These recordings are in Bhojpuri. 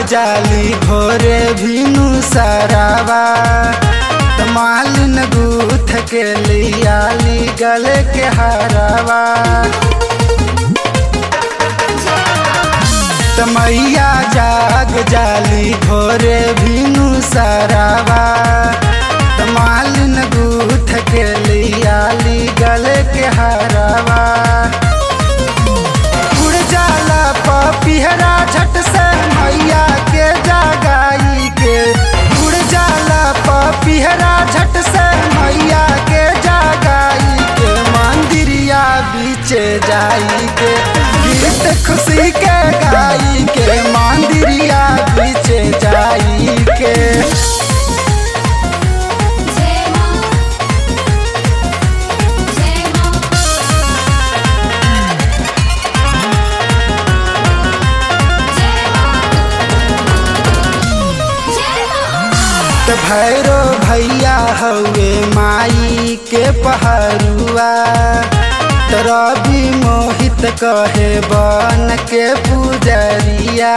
जाली भोरे भीनु सरावा त मालिन गूथ के लियाली गले के हरावा त मैया जाग जाली भोरे भीनु सरावा त मालिन गूथ के लियाली गले के हरावा उड़ जाला पपिहरा झट से मैया के जगाई के उड़ जाला पपिहरा झट से मैया के जगाई के मंदिरिया बीचे जाई के गीत खुशी के गाई के मंदिरिया बीचे जाई के जय मां जय मां जय मां जय मां त भैरो भैया हवे माई के पहरुआ त रवि मोहित कहे बन के पुजरिया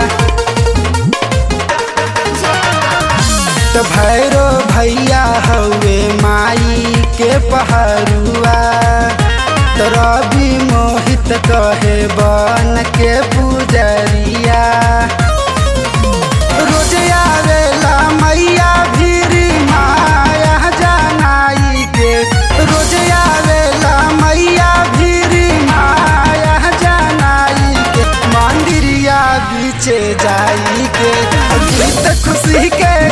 त भैरो भैया हवे माई के पहरुआ त रवि मोहित कहे बन के पुजरिया रोज आवेला मैया भीरी माया जनाई के रोज आवेला मैया भीरी माया जनाई के मंदिरिया बीचे जाई के गीत खुशी के